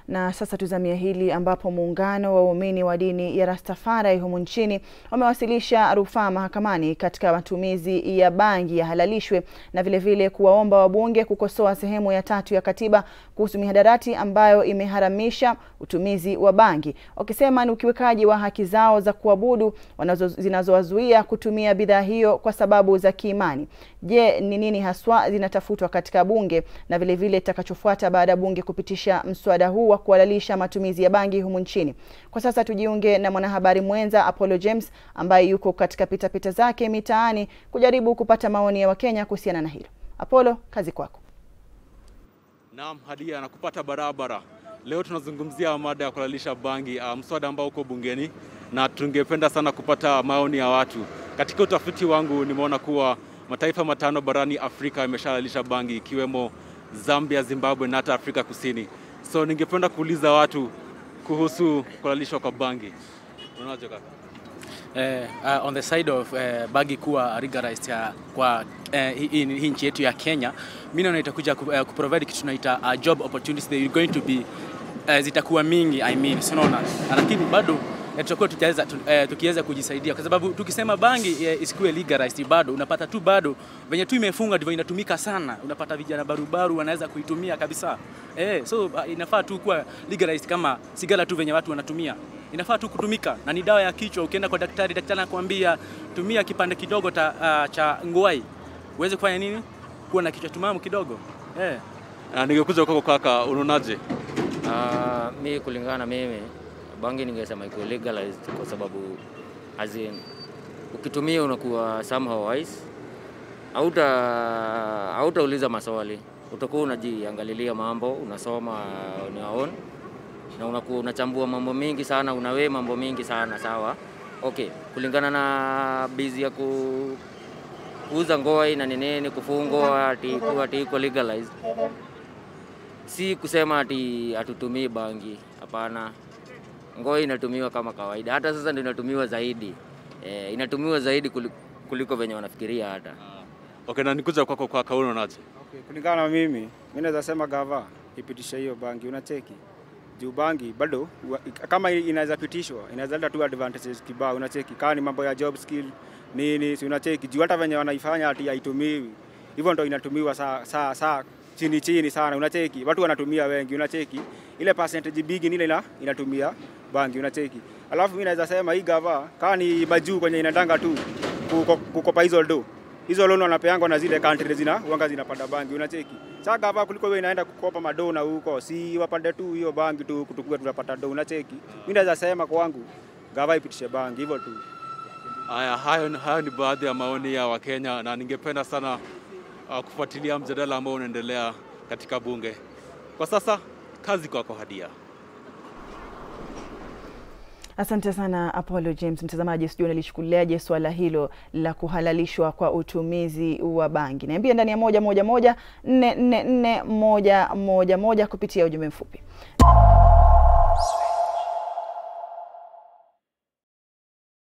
Na sasa tuzamia hili ambapo muungano wa waumini wa dini ya Rastafari humu nchini wamewasilisha rufaa mahakamani katika matumizi ya bangi yahalalishwe na vilevile kuwaomba wabunge kukosoa sehemu ya tatu ya katiba kuhusu mihadarati ambayo imeharamisha utumizi wa bangi, wakisema ni ukiwekaji wa haki zao za kuabudu zinazowazuia kutumia bidhaa hiyo kwa sababu za kiimani. Je, ni nini haswa zinatafutwa katika bunge na vilevile itakachofuata baada ya bunge kupitisha mswada huu wa kuhalalisha matumizi ya bangi humu nchini? Kwa sasa tujiunge na mwanahabari mwenza Apollo James ambaye yuko katika pitapita zake mitaani kujaribu kupata maoni ya Wakenya kuhusiana na hilo. Apollo, kazi kwako. Naam, Hadia nakupata barabara. Leo tunazungumzia mada ya kuhalalisha bangi, uh, mswada ambao uko bungeni na tungependa sana kupata maoni ya watu. Katika utafiti wangu nimeona kuwa mataifa matano barani Afrika yameshahalalisha bangi ikiwemo Zambia, Zimbabwe na hata Afrika Kusini. So ningependa kuuliza watu kuhusu kuhalalishwa kwa bangi. Unaonaje kaka? Uh, uh, on the side of uh, bangi kuwa legalized uh, kwa uh, hii hii nchi yetu ya Kenya, mimi naona itakuja ku, uh, kuprovide kitu tunaita uh, job opportunities they are going to be uh, zitakuwa mingi I mean, so unaona, lakini bado tutakuwa tukiweza uh, tukiweza kujisaidia kwa sababu tukisema bangi uh, isikuwe legalized, bado unapata tu bado venye tu imefunga ndivyo inatumika sana. Unapata vijana barubaru wanaweza kuitumia kabisa eh, so uh, inafaa tu kuwa legalized kama sigara tu venye watu wanatumia inafaa tu kutumika na ni dawa ya kichwa. Ukienda kwa daktari, daktari anakuambia tumia kipande kidogo ta, uh, cha ngwai uweze kufanya nini, kuwa na kichwa tumamu kidogo eh. Uh, ningekuja kwako kaka, unaonaje? Uh, mi kulingana na mimi bangi ningesema iko legalized kwa sababu as in, ukitumia unakuwa somehow wise, hauta hautauliza maswali, utakuwa unajiangalilia mambo, unasoma on your own na unakuwa unachambua mambo mingi sana, unawe mambo mingi sana sawa. Okay, kulingana na bizi ya ku, kuuza ngoi na nini kufungwa ati ati iko legalized, si kusema ati hatutumii bangi, hapana. Ngoi inatumiwa kama kawaida, hata sasa ndio inatumiwa zaidi e, inatumiwa zaidi kuliko venye wanafikiria hata. Okay, na nikuja kwako kaka, unaonaje? Okay, kulingana na mimi, mimi naweza sema gava ipitishe hiyo bangi, unacheki juu bangi bado kama inaweza pitishwa inaweza leta tu advantages kibao, unacheki kama ni mambo ya job skill nini, si unacheki juu hata venye wanaifanya ati haitumiwi hivyo, ndo inatumiwa saa saa saa chini chini sana, unacheki watu wanatumia wengi, unacheki ile percentage big ni ile ina, inatumia bangi, unacheki. Alafu mimi naweza sema hii gava kama ni majuu kwenye inatanga tu kukopa hizo do hizo loan wanapeangwa na zile country zina uanga zinapanda bangi, unacheki. Sasa gava kuliko wewe inaenda kukopa madona huko, si wapande tu hiyo bangi tu kutukua tunapata do, unacheki. Mimi naweza sema kwangu gava ipitishe bangi hivyo tu. Haya, hayo, hayo ni baadhi ya maoni ya Wakenya na ningependa sana uh, kufuatilia mjadala ambao unaendelea katika bunge kwa sasa. Kazi kwako Hadia. Asante sana Apollo James. Mtazamaji, sijui unalichukuliaje swala hilo la kuhalalishwa kwa utumizi wa bangi? Niambie ndani ya moja moja moja nne nne nne moja moja moja kupitia ujumbe mfupi.